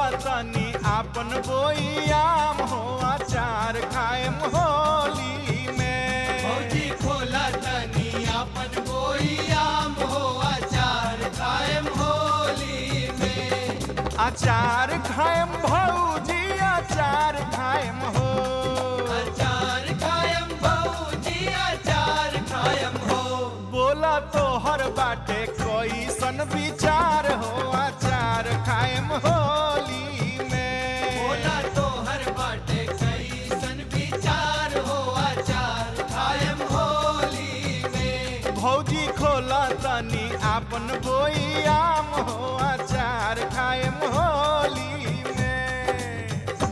तनी आपन बोइयाम हो अचार खाएम होली में भौजी खोला तनी आपन बोइयाम हो अचार कायम होली में अचार खाएम भौजी अचार खाएम हो अचार कायम भौजी अचार कायम हो बोला तो हर बाटे कोई सन विचार हो अचार खाएम होली में बोला तो हर बाटे कई सन विचार हो अचार कायम होली में भौजी खोला तनी आपन बोइयाम हो अचार खाएम होली में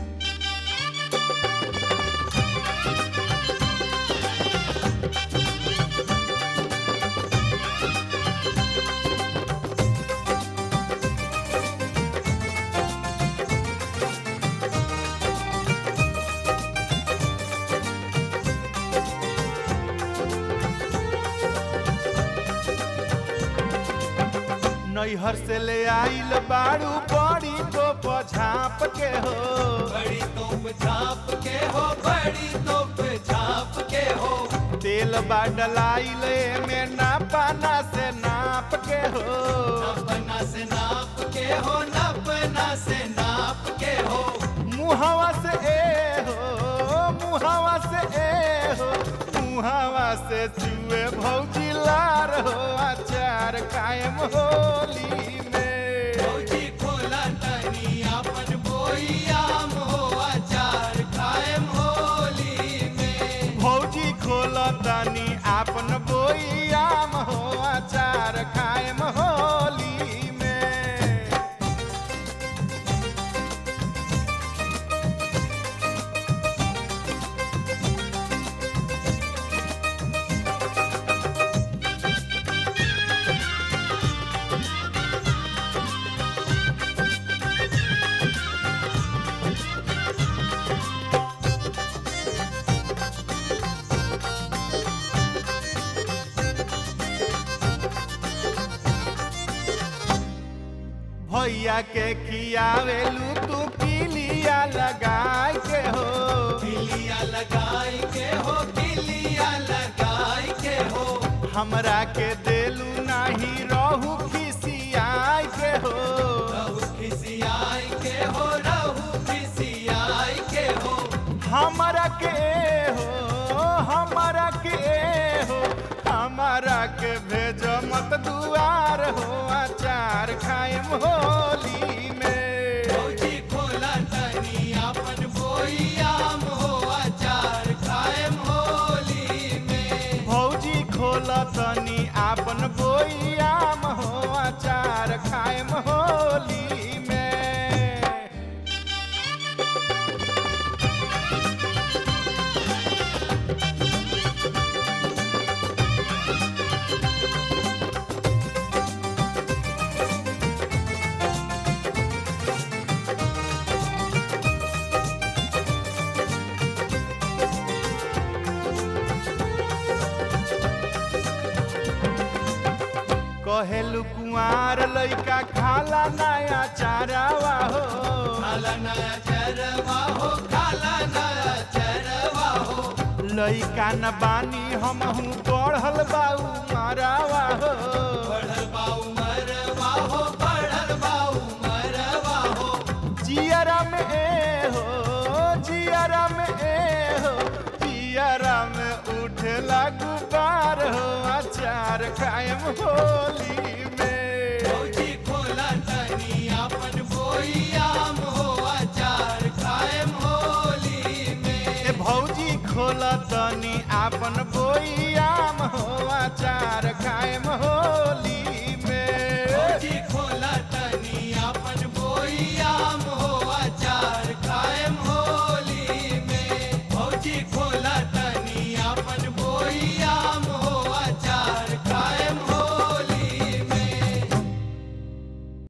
नैहर से ले आइल बाड़ू बड़ी तो पझाप के हो बड़ी तोप छाप के हो बड़ी तोप छाप के हो तेल बा डलाइल में नापाना से नाप के हो नपना से नाप के हो नपना से नाप के हो मुहावा से ए हो मुहावा से ए हो मुहावा से चुए भौजी लार हो अचार कायम होली में भौजी खोला तनी आपन बोइयाम हो अचार कायम होली में भौजी खोल तनी आपन बोइयाम हो अचार कायम होली में भैया के खियावेलू तू पीलिया लगाए के हो किलिया लगाई के हो किलिया लगाई के हो हमरा के देलू नाही रहू खिसियाई के हो रहु खिसियाई के हो रहु खिसियाई के हो हमरा के हो हमरा के हो हमरा के भेज मत दुआर हो अचार खाएम होली में भौजी खोला तनी आपन बोइयाम हो अचार कायम होली में भौजी खोल तनी आपन बोइयाम हो अचार खाएम होली में कहेलू कुंवार लइका खाला नया चारावा हो काला नया चरवा हो काला नया चरवा हो लइका न बानी हमहू पढ़ल बाऊ मारावा हो बढ़ल बाऊ मरवा हो बढ़ल बाऊ मरवा हो जियरा में ए हो जियरा में ए हो जियरा में उठे लागू बार हो अचार कायम होली में भौजी खोला तनी आपन बोइयाम हो अचार कायम होली में ए भौजी खोल तनी आपन बोइयाम हो अचार कायम हो